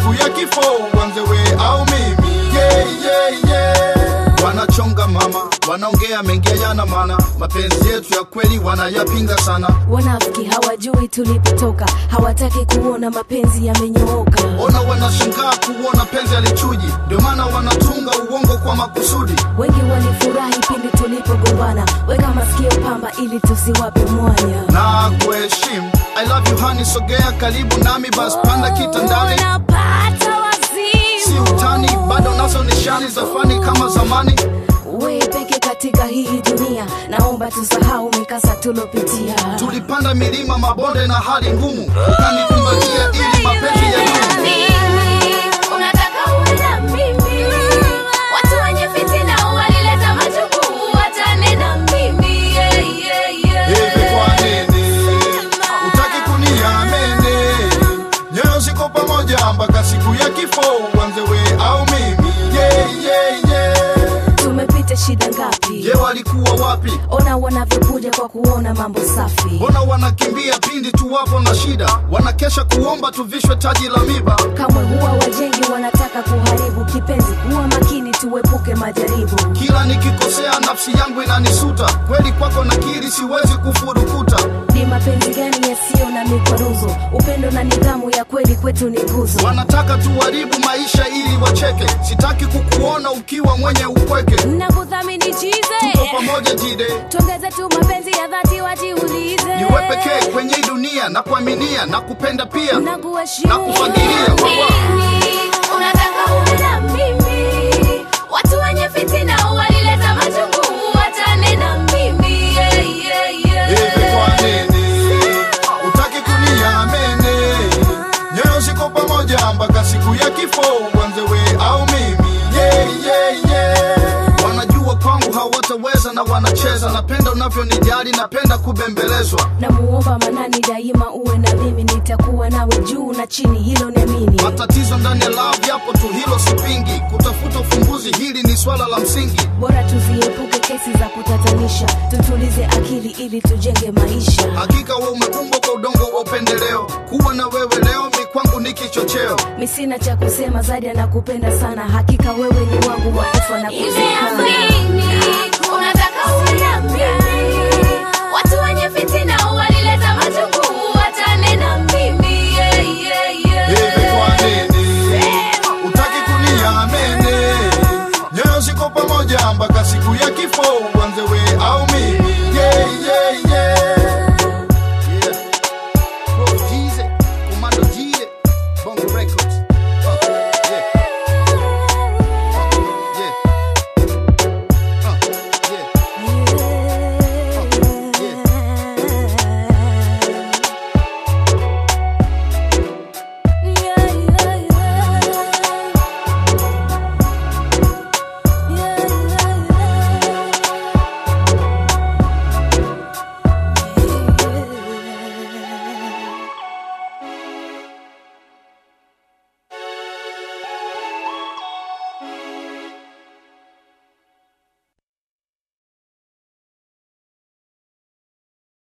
siku ya kifo uanze we au mimi yeah, yeah, yeah. wanachonga mama wanaongea mengi yana maana mapenzi yetu ya kweli wanayapinga sana wanafiki hawajui tulipotoka hawataki kuona mapenzi yamenyooka ona wanashangaa kuona penzi alichuji ndio maana wanatunga uongo kwa makusudi wengi walifurahi pindi tulipogombana weka masikio pamba ili tusiwape mwanya na kuheshimu i love you honey sogea karibu nami bas panda kitandani Unapata si wazimu. utani bado nazo nishani za fani kama zamani we peke katika hii dunia naomba tusahau mikasa tulopitia tulipanda milima mabonde na hali ngumu ukanikumbatia ili mapenzi ya dumu Unataka uwe na mimi. Watu wenye fitina walileta majukumu, wachane na mimi. Yeah, yeah, yeah. hivi kwa nini utaki kuniamini nyoyo ziko pamoja mpaka siku ya kifo uanze we au mimi yeah, yeah, yeah. tumepita shida ngapi je walikuwa wapi ona wanavyokuja kwa kuona mambo safi mbona wanakimbia pindi tu wapo na shida wanakesha kuomba tuvishwe taji la miba kamwe huwa wajengi wanataka kuharibu kipenzi kuwa makini tuepuke majaribu kila nikikosea nafsi yangu inanisuta kweli kwako nakiri siwezi kufurukuta ni mapenzi gani yasiyo na mikwaruzo upendo na nidhamu ya kweli kwetu ni nguzo wanataka tuharibu maisha ili wacheke sitaki kukuona ukiwa mwenye upweke nakudhamini tuko chize pamoja jide tuongeze tu mapenzi ya dhati wajiulize niwe pekee kwenye hii dunia na kuaminia na kupenda pia na kuheshimu. na kufagilia wawa Unataka uwe na mimi. Watu wenye fitina walileta majukumu, wachane na mimi. Yeah, yeah, yeah. hivi kwa nini utaki kuniamini nyoyo ziko pamoja mpaka siku ya kifo uanze we au mimi yeah, yeah, yeah. wanajua kwangu hawataweza na wanacheza napenda unavyonijali napenda kubembelezwa namuomba manani daima uwe na mimi nitakuwa nawe juu na chini hilo niamini matatizo ndani ya love yapo tu hilo sipingi kutafuta ufumbuzi hili ni swala la msingi bora tuziepuke kesi za kutatanisha tutulize akili ili tujenge maisha hakika we umekumbwa kwa udongo wa upendeleo kuwa na wewe leo mi kwangu ni kichocheo mi sina cha kusema zaidi anakupenda sana hakika wewe ni wangu wa kufa na kuzikana Unataka uwe na mimi.